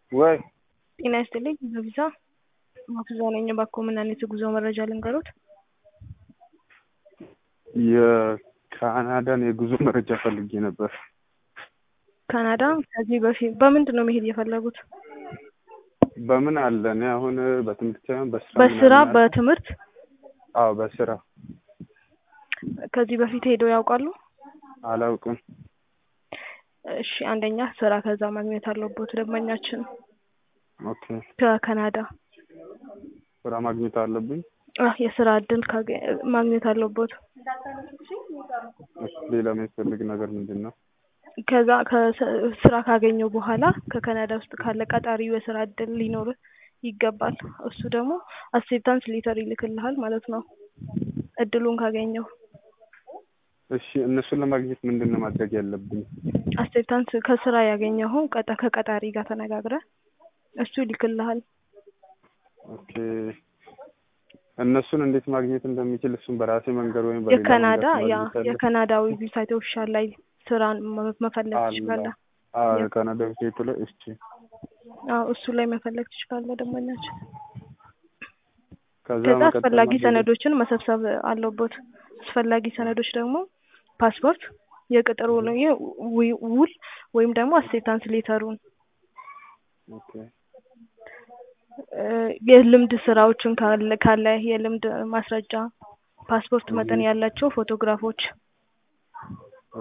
ወይ ጤና ይስጥልኝ በቪዛ ማክዛ ነኝ። እባክዎ ምን አይነት የጉዞ መረጃ ልንገሮት? የካናዳን የጉዞ መረጃ ፈልጌ ነበር። ካናዳ ከዚህ በፊት በምንድን ነው መሄድ የፈለጉት? በምን አለ? እኔ አሁን በትምህርት ሳይሆን በስራ በስራ ምናምን አለ። በትምህርት አዎ በስራ ከዚህ በፊት ሄደው ያውቃሉ? አላውቅም። እሺ አንደኛ ስራ ከዛ ማግኘት አለቦት ደንበኛችን ኦኬ ከካናዳ ስራ ማግኘት አለብኝ። አህ የስራ እድል ካገ- ማግኘት አለቦት። እሺ ሌላ የሚያስፈልግ ነገር ምንድን ነው? ከዛ ከስ- ስራ ካገኘው በኋላ ከካናዳ ውስጥ ካለ ቀጣሪው የስራ እድል ሊኖር ይገባል። እሱ ደግሞ አክሴፕታንስ ሌተር ይልክልሃል ማለት ነው እድሉን ካገኘው። እሺ እነሱን ለማግኘት ምንድን ነው ማድረግ ያለብኝ? አክሴፕታንስ ከስራ ያገኘኸው ቀጠ ከቀጣሪ ጋር ተነጋግረህ እሱ ይልክልሃል። ኦኬ እነሱን እንዴት ማግኘት እንደሚችል እሱን በራሴ መንገድ ወይም በሌላ የካናዳ መንገድ ያ ማግኘት አለ? የካናዳዊ ዌብሳይት ኦፊሻል ላይ ስራን መ- መፈለግ አለ። ትችላለህ። አዎ ያ- የካናዳ ዌብሳይቱ ላይ እሺ አዎ እሱ ላይ መፈለግ ትችላለህ ደንበኛችን። ከዛ ከዛ መቀጠል አስፈላጊ ማድረግ- ሰነዶችን መሰብሰብ አለቦት። አስፈላጊ ሰነዶች ደግሞ ፓስፖርት፣ የቅጥር ውል ዊ- ውል ወይም ደግሞ አክሴፕታንስ ሌተሩን ኦኬ እ፣ የልምድ ስራዎችን ካለ ካለ የልምድ ማስረጃ፣ ፓስፖርት መጠን እዚህ- ያላቸው ፎቶግራፎች